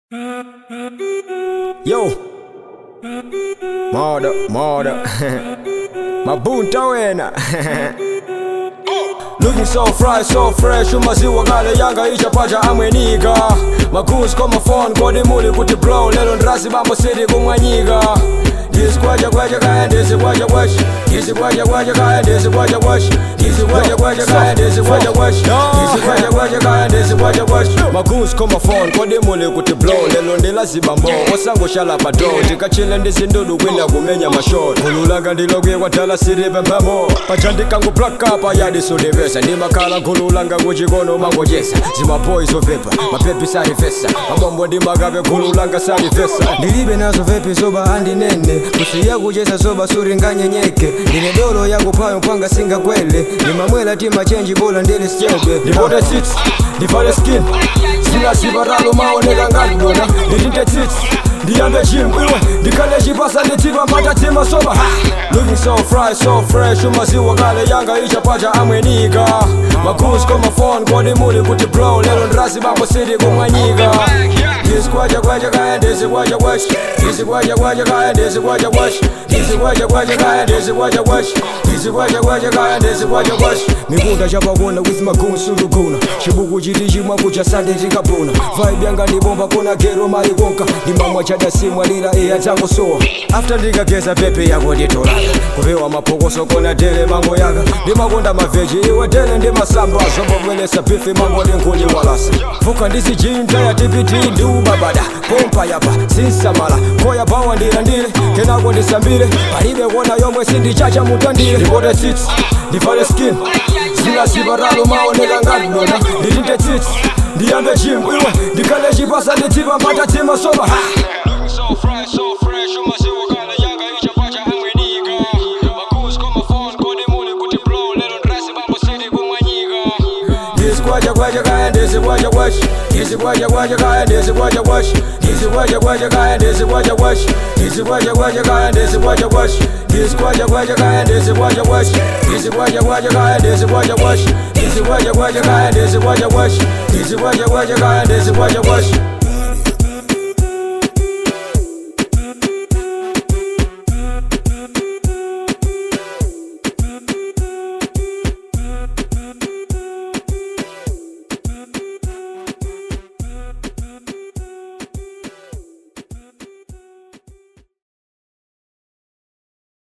Yo, moda moda, mabunta wena Looking so fry, so fresh umaziwa kale yanga ichapacha amwenika maguns koma phone kodi muli kuti blow lelo ndrasi bambo city kumwanyika ndisikwacha kwacha kaya ndisikwacha kwacha ndisikwacha kwacha kaya ndisikwacha kwacha ndisikwacha kwacha kaya ndisikwacha kwacha ndisikwacha kwacha kaya ndisikwacha kwacha maguns koma phone kodi muli kuti blow lelo ndilazibambo osangoshala pa door tikachile ndizindudu kwina kumenya mashot khululanga ndilokwe kwadala siri pemphamo paja ndikanguplaka payadisudivesa ndimakhala nkhululanga kuchikono mangochesa zimaboys ovepa mapepi salifesa mabombo ndimakabe khululanga salifesa ndilibe nazo vepi zoba andinene kusiya kuchesa zoba suringanyenyeke ndine dolo yakuphayo panga singakwele ndimamwela timachenji bola ndili stebe ndipote sits ndivale skin sinasivaralo maoneka ngati dona nditinte tsits ndiyambe gym iwe ndikhale chipasa nditipa mpata tima soba ha! looking so fry so fresh umaziwa kale yanga ichapacha amwenika magus koma phone kodi muli kuti blow lelo ndrasi bambo city kumwanyika ndisikwacha kwacha kaya ndisikwacha kwacha ndisikwacha kwacha kaya ndisikwacha kwacha ndisikwacha kwacha kaya ndisikwacha kwacha ndisikwacha kwacha kaya ndisikwacha kwacha mikunda chapakona with maguns uluguna chibuku chiti chimwa kucha sande chikapuna vibe yanga ndibomba kona gero mali konka ndimamwa chada simwa lira iya changosowa after ndikageza pepe yako nditolaka kupewa mapokoso kona tele mango yaka ndimakonda maveji iwe tele ndimasamba zombobwelesa bifi mango ndinkuli walasa fuka ndisijintaya tipiti ndiubabada pompa yapa sinsamala koya bawa ndilandile kenako ndisambile palibe kona yomwe sindichacha mutandile ndipote tsits ndivale skin zinasivaralo maoneka ngati dona nditinte tsits ndiyambe gym iwe ndikhale chipasa nditipa mpata tima soba ha! So fresh, so fresh, umaziwa kale yanga ichapacha amwenika magus koma phone kodi muli kuti blow lelo ndrasi bambo city kumwanyika ndisikwacha kwacha kaya ndisikwacha kwacha ndisikwacha kwacha kaya ndisikwacha kwacha ndisikwacha kwacha kaya ndisikwacha kwacha ndisikwacha kwacha kaya ndisikwacha kwacha ndisikwacha kwacha kaya ndisikwacha kwacha ndisikwacha kwacha kaya ndisikwacha kwacha ndisikwacha kwacha kaya ndisikwacha kwacha ndisikwacha kwacha kaya ndisikwacha kwacha